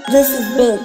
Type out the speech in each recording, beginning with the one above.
This is big.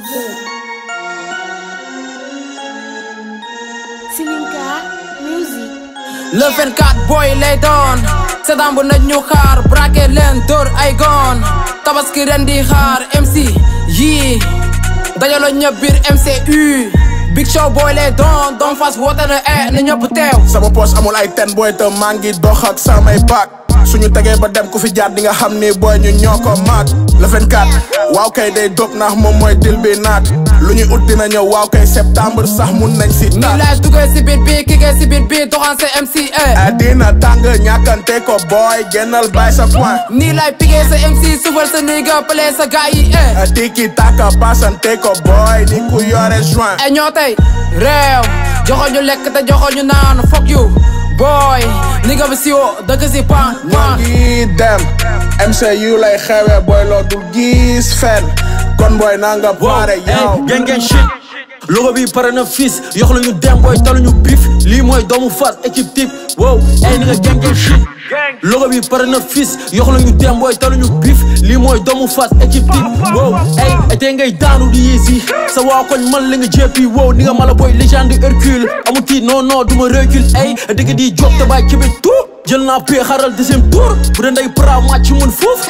Sininka Music. le 24 boy lay doon seetaan bu nañ ñu xaar braqué leen dóor ay goon tabaski ren di xaar MC yii dajaloo ñëpp biir MCU big show boy lay doon doon fas woote na e na ñëpp teew sama poos amul ay ten booy te maa ngi dox ak samay paak suñu tegee ba dem ku fi jaar di nga xam ni booy ñu ñoo ko maat le 24 waaw kay day dóob ndax moom mooy dil bi naat lu ñuy ut dina ñëw waaw kay septembre sax mun nañ si nii taat laay duggee si biir bii kigee si biir bii doxaan sa MC e dina tàng ñàkkante ko booy génnal bay sa point nii laay pigee sa MC sufal sa niga pëlee sa gaa yi e tiki taka pasante ko booy ni ku yore joint e ñoo tey réew joxo ñu lekk te joxo ñu naan fuck you boy ni nga bi siwo dëgg si pan ñoo pan ngi dem MCU lay xewe booy loo dul gis fen kon booy naa nga pare yow gang gang shit logo bi pare na fils yox la ñu dem booy talu ñu bif lii mooy doomu fas équipe type wow ay ni nga gang gang shit logo bi pare na fils yox la ñu dem booy talu ñu bif lii mooy doomu fas équipe type wow ay tey ngay daanu di yéesi sa waa koñ man la nga jéppi wow ni nga mala booy légende Hercule amu tiit non non du ma recul ay dëgg di job te bàyyi kebe tout jël naa pee xaral deuxième tour bu dee nday pra match mun foofu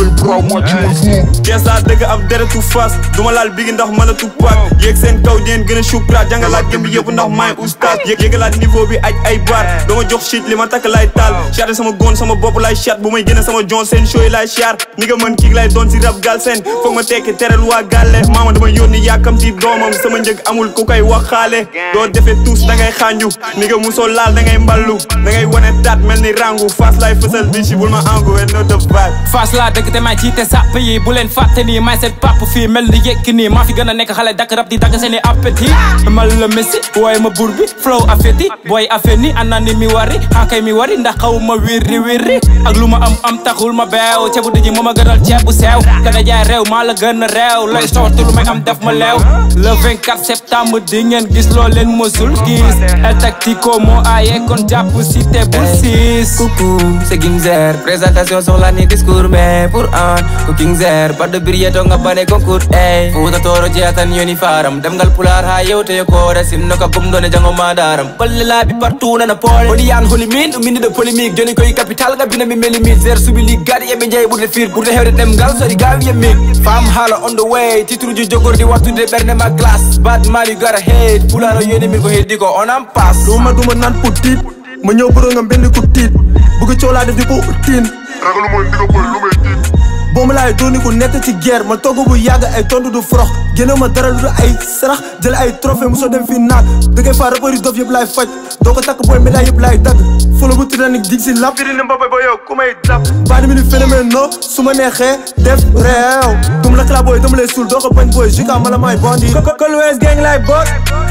Gees laa dëgg ab deretu fas duma laal bigi ndax mën a tuppaat yéeg seen kaw deen gën a sukraat jàngalaat gëm bi yëpp ndax maay oustaz yéeg yéegalaat niveau bi aj ay bar dama jox shit li ma takk lay taal chaté sama goon sama bopp lay chat bu may génne sama jon seen show yi lay char ni nga mën kiig lay doon si rab gal seen foog ma tekki teral waa gàlle maama dama yónni yàkkamti doomam sama njëg amul ku koy waxaale doo defee tous da ngay xànju ni nga musoo laal da ngay mballu da ngay wane tat mel ni rangu fas lay fësal bi si bul ma angu and no the vibe Fass laa dëgg te may jiite sàpp yi bu leen fàtte nii may seen pap fii mel ni yekk nii maa fi gën a nekk xale dakk rab di dagg seeni appétit mal la messi wooye ma bur bi flow affetti booy affaire ni ana ni mi wari xankay mi wari ndax xaw ma wirri wirri ak lu ma am am taxul ma beew ceebu dëji moo ma gënal ceeb bu sew gën a jaay réew maa la gën a réew lay soorte lu may am def ma leew le 24 septembre di ngeen gis loo leen mosul gis el tactico moo aaye kon jàpp si te bul siis Coucou, c'est Gimzer. Présentation sur l'année discours, mais pour un cooking zer. Pas de billetto nga bane concours, ey. Futa toro jeatan yoni faram. Dem gal pular ha yow te ko resim no ka gum done jango madaram. Palle la bi partout na na pole. Bodi yan holi min, min de polémique. Joni koy capital ga bina mi meli mi zer subi li gadi e be jey burde fir burde hewde dem gal so di gawi e mig. Fam hala on the way, titru ju jogor di wattu de berne ma glass. Bad man you gotta hate. Pular yoni min ko heddi ko on am pass. duma duma naan pour tiit ma ñëw bërë nga mbenn ku tiit bëgg coow laa def di ko tiin ragalu mooy ndiga boy lu may tiit boobu laay dooni ku nett ci guerre ma togg bu yàgg ay tontu du forox génne ma dara du ay sarax jël ay trophée mosoo dem fi naat dëggee fa rapport yi dof yëpp laay faj doo ko takk booy médaille yëpp laay dagg folo bu tiranik dig si lap firi ni mbaba ba yow ku may dab baani mi ni phénomène no su ma neexee def réew dum la kala booy dama lay suul doo ko bañ booy jika mala maay bondi Kolwes gang lay boot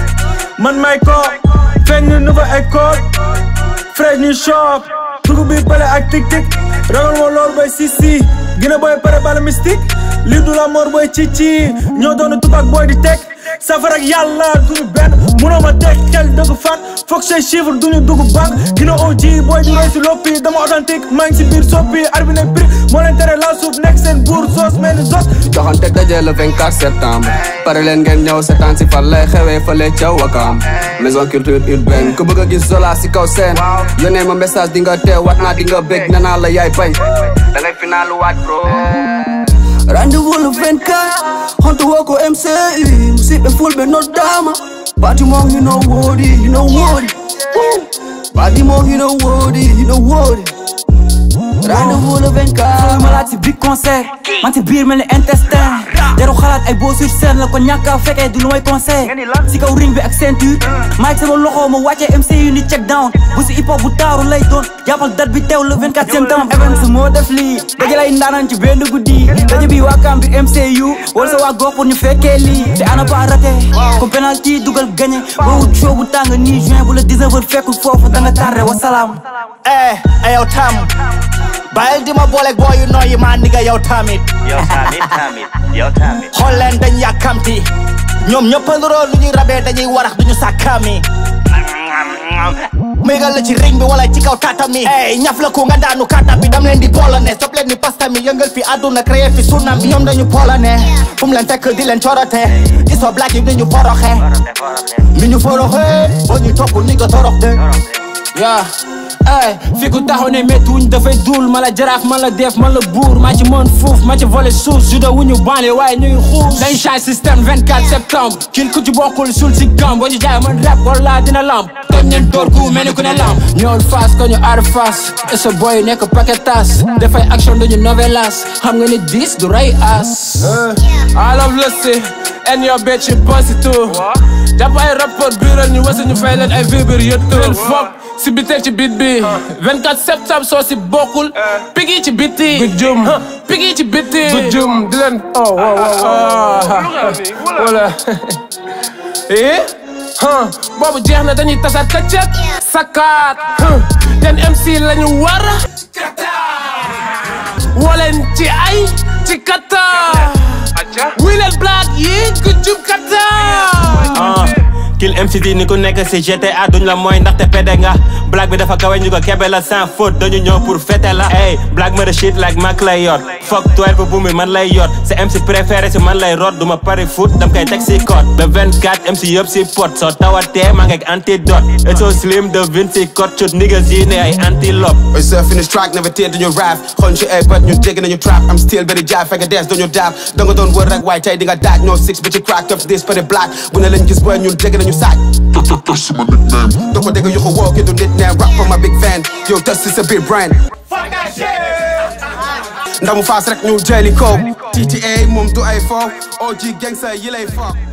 man may ko feeñ ñu nouveau école fresh ñu shop dugub bi pale ak tik tik ragal moo lool boy sisi gina boy pare bala mystique lii du la mor boy ci ci ñoo doon tubaab boy di teg safara ak yàlla duñu benn munoo ma teg xel dëgg fan foog say chiffre duñu dugg banque gina OG boy di roy si loppi dama authentique maa ngi si biir soppi arbi ne prix moo leen tere la suuf nekk seen buur soos mel ni sos joxante daje le 24 septembre pare leen ngeen ñëw seetaan si fan lay xewee fële ca Wakam maison culture urbaine ku bëgg a gis Zola si kaw seen yónnee ma message di nga teew wat naa di nga bég nee naa la yaay bañ da ngay finalu waaj bro Rendez-vous le 24 Honto woko MCI Musibe fulbe noddama Party mo you know what it, you know what it Woo. Party mo you know what it, you know what it Rendez-vous le 24 ma laaj si big concert man si biir mel ni intestin jaru xalaat ay beau sur scène la ko ñàkk a fekkee du lu may conseil si kaw ring bi ak ceinture maag sama loxo ma wàccee MCU ni check down bu si hip hop bu taaru lay doon jàppal date bi teew le 24 septembre events moo def lii daje lay ndaanaan ci benn guddi daje bi waa kam bi MCU wala sa waa gox pour ñu fekkee lii te ana pas raté comme penalty dugal gagné boo wut show bu tàng nii juin bu la 19 heures fekkul foofu da nga tardé wasalaam eh eh yow tam bàyyil di ma booleeg boo yu nooyi maa nigga yow tamit yow tamit tamit yow tamit xool leen dañ yàkkamti ñoom ñëpp a nuroo lu ñuy rabee dañuy warax duñu sàkkaami mégal la ci ring bi wala ci kaw tatami ey ñaf la ko nga daanu kata bi dam leen di polone stop leen ni pasta mi yëngal fi àdduna créé fi tsunami ñoom dañu polone fu mu leen fekk di leen corote iso black yi dañu foroxe mi ñu foroxe boo ñu topp ni nga torox de yaa ay fi ku taxaw ne métti wuñ dafay duul ma la jaraaf ma la def ma la buur maa ci mën fuuf ma ci volé suuf judo wuñu banle waaye ñu ngi xuus dañ change système 24 septembre kil ku ci bokkul sul si gam boo ñu jaay man rap wala dina lamb toj ñeen door ku mel ni ku ne lamb ñool face ko ñu aar face et sa boy nekk paquetas dafay action dañu novelas xam nga ni dis du ray as I love Lucy and your bitch you pussy too jàpp ay rapport biiral ñu wasa ñu fay leen ay vibir yëttu leen fop si bitee ci bit bi 24 septembre soo si bokkul pigi ci biti bu jum pigi ci biti bu jum di leen oh wow wow wala eh huh boobu jeex na dañuy tasaat këccët sakkaat ten MC lañu war woleen ci ay ci kata wileen black yi ku jum kata ah kill MCD ni ku nekk si GTA duñ la mooy ndaxte pede nga black bi dafa kawe ñu ko kebe la sans faute dañu ñëw pour fête la hey black ma de shit like Mac lay yor fuck 12 bu mi man lay yor sa MC préféré si man lay rot duma pari foot dam koy teg si code le 24 MC yëpp si pot soo tawatee maa ngi ak antidote it's so slim de Vinci code chut niggas yi ne ay antilope We surfing this track, never tear duñu rap xool ci ay bët ñu dégg nañu trap I'm still very jive fekk des duñu dab da nga doon wër rek waaye tey di nga daaj no six bi ci crack up this for the black bu ne lañ gis booy ñun dégg nañu saaj doo ko dégg yu ko woo ki du nit neen rap for my big fan yow das is a big brand ndamu faas rek ñu jëli ko TTA moom du ay fo OG gangsta yi lay fo